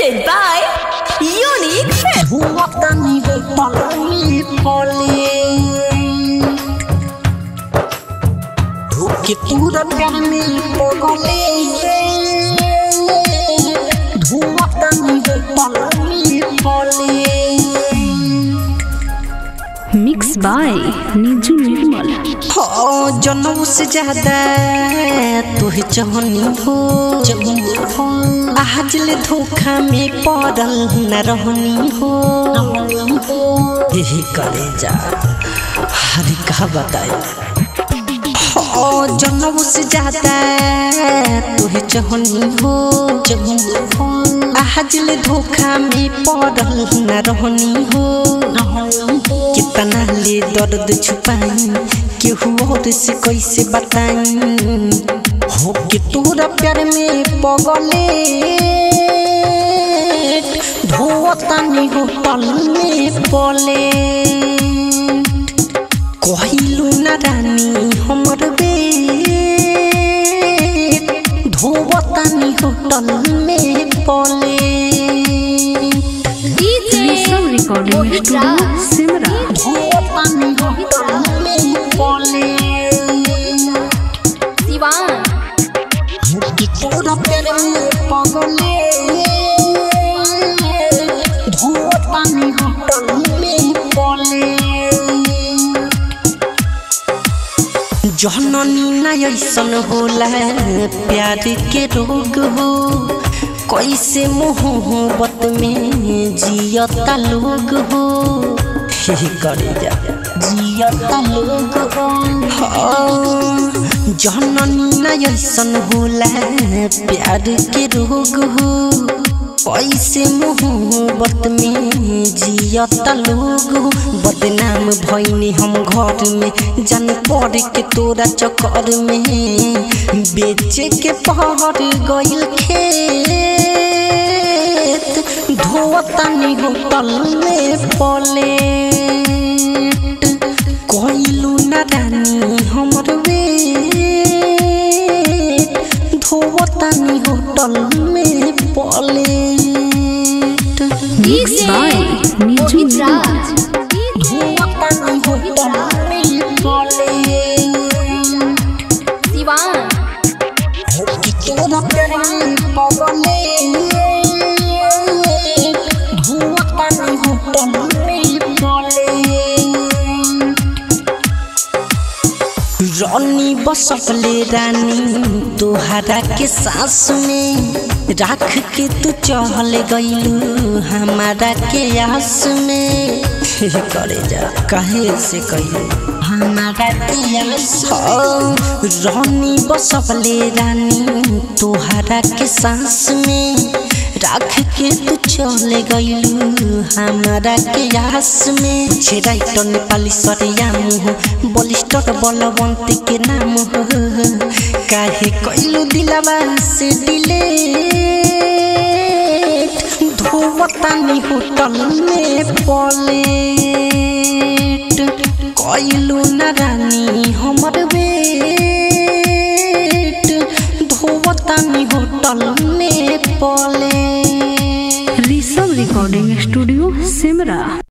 presented by Unique Fit. Buatani de palami poli Ruki tura piani pogole Buatani de palami poli mix by Niju Nirmal हो जनम से ज्यादा तुह चाहनी हो आज ले धोखा में पड़ल न रहनी हो यही करे जा हर का बताए हो जनम से ज्यादा तुह चाहनी हो आज ले धोखा में पड़ल न रहनी हो कितना ले दर्द छुपाई केहू और से कैसे बताई हो कि तोरा प्यार में पगले धोतानी हो पल में पले कहलू न रानी हमर बेट धोतानी हो तल में पले ऋषभ रिकॉर्डिंग स्टूडियो सिमरा धोतानी हो तल में पले Sivan. कि तोरा प्यार में पगले धोतानी हो तल में पले जननी न ऐसन होला प्यार के रोग हो कैसे मोहब्बत में जियता लोग हो हे करे जा जियता लोग हो हाँ, जननी न ऐसन होला प्यार के रोग हो कैसे मोहब्बत में जियता लोग बदनाम भैनी हम घर में जान पड़ के तोरा चक्कर में बेचे के पहर गइल खेत धोतानी होटल में पले कहलू न रानी हमर बेट धोतानी होटल में पले मिक्स बाय निजू निर्मल धोतानी होटल में पले Sivan. कि तोरा प्यार में पगले धोतानी होटल में पले रानी बसपले रानी तोहरा के सास में राख के तू चहल गईलू हमारा के आस में हे करे जा कहे से कही हमारा के आस हो रानी बसपले रानी तोहरा के सास में राख के तू चले गईलू हमारा के आस में छेराइट नेपाली सरिया मुह बलिष्ठर बलवंत के नाम हो काहे कइलू दिलवा से दिले धोवतानी होटल में पलेट कइलू न रानी हमर बेट धोवतानी होटल में पले ऋषभ रिकॉर्डिंग स्टूडियो सिमरा